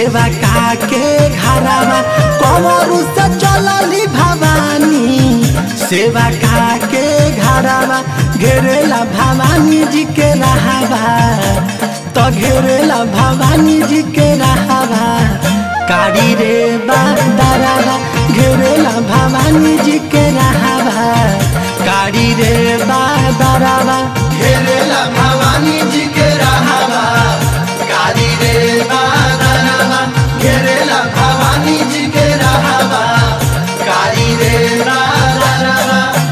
सेवा का के घरावा कमरू से चलली भवानी सेवा का के घरावा घेरेला भवानी जी के रहावा तो घेरेला भवानी जी के रहावा कारी रे बादरावा घेरेला भवानी जी के रहावा कारी रे बादरावा घेरेला भवानी जी के रहावा कारी रे बादरवा घेरेला भवानी जी के रहावा कारी रे बादरवा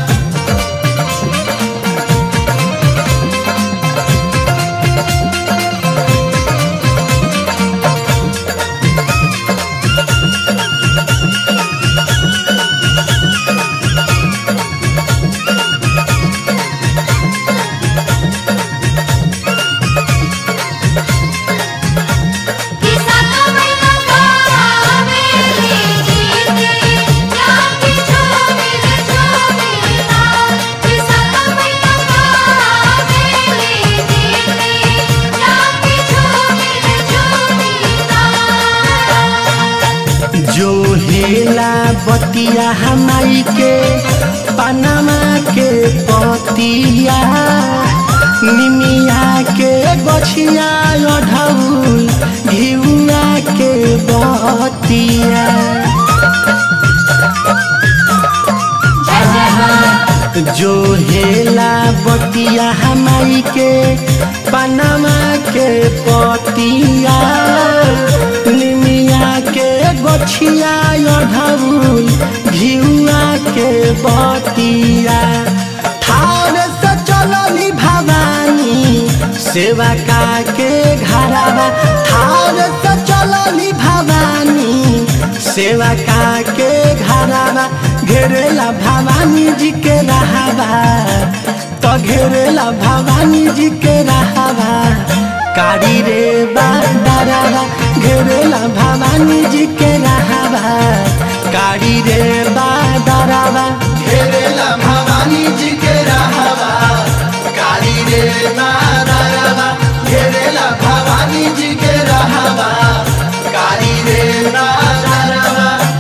किसा तो मैना कावेली गीते जाके झूमिर झूमिरा किसा तो मैना कावेली गीते जाके झूमिर झूमिरा जो हेला बतिया हमाई के पनामा के पतिया निमिया के गछिया ओढ़ौल घिउआ के बतिया जो हेला बतिया हमाई के पनामा के पतिया निमिया के गछिया ओढ़ौल घिउआ के बतिया ठाड़ से चलली भवानी सेवा का के घरावा ठाड़ से चलली भवानी सेवा का के घरावा घेरेला भवानी जी के रहावा तो घेरेला भवानी जी के रहावा कारी रे बादरावा घेरेला भवानी जी के रहावा कारी रे बादरावा घेरेला भवानी जी के रहावा कारी रे बादरवा घेरेला भवानी जी के रहावा कारी रे बादरवा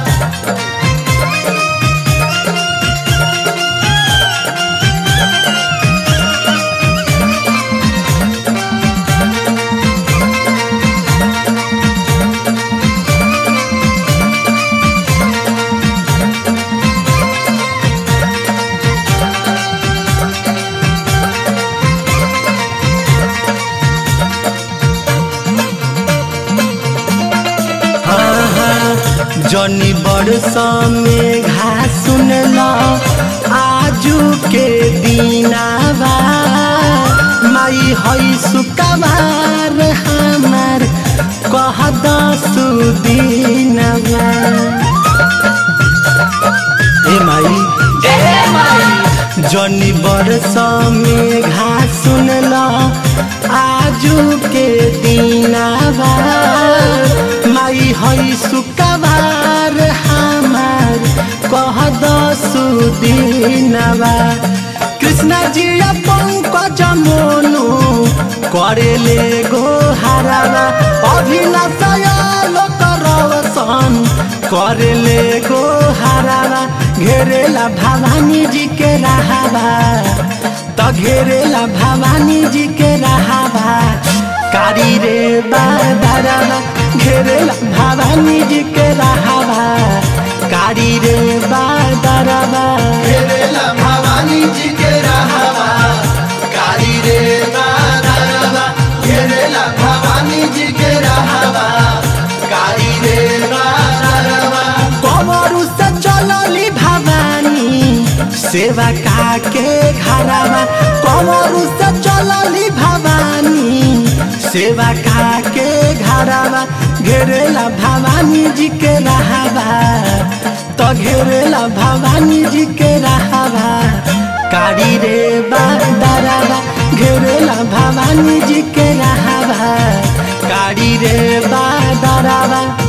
हाँ हाँ जनी बरस में घास सुनला आजू के दीनावा माई हई सुकवार हमार कह दसु दीनवा ए माई जनी बरस में घास सुनला आजू के दीनावा माई हई सुकवार हमार कह दसु दीनवा कृष्ण जी पंकज मोनु करेले गो हरावा अभिलाषय लोक रवसन करेले गो हरावा घेरेला भवानी जी के रहावा त घेरेला भवानी जी के रहावा कारी रे बादरावा घेरेला भवानी जी के रहावा कारी रे बादरावा घेरेला भवानी जी के रहावा कारी रे बादरवा घेरेला भवानी जी के रहावा कारी रे बादरवा कमरू से चलली भवानी सेवा का के घरावा कमरू से चलली भवानी सेवा का के घरावा घेरेला भवानी जी के रहावा तो घेरेला भवानी जी के रहावा कारी रे बादरावा घेरेला भवानी जी के रहावा कारी रे बादरावा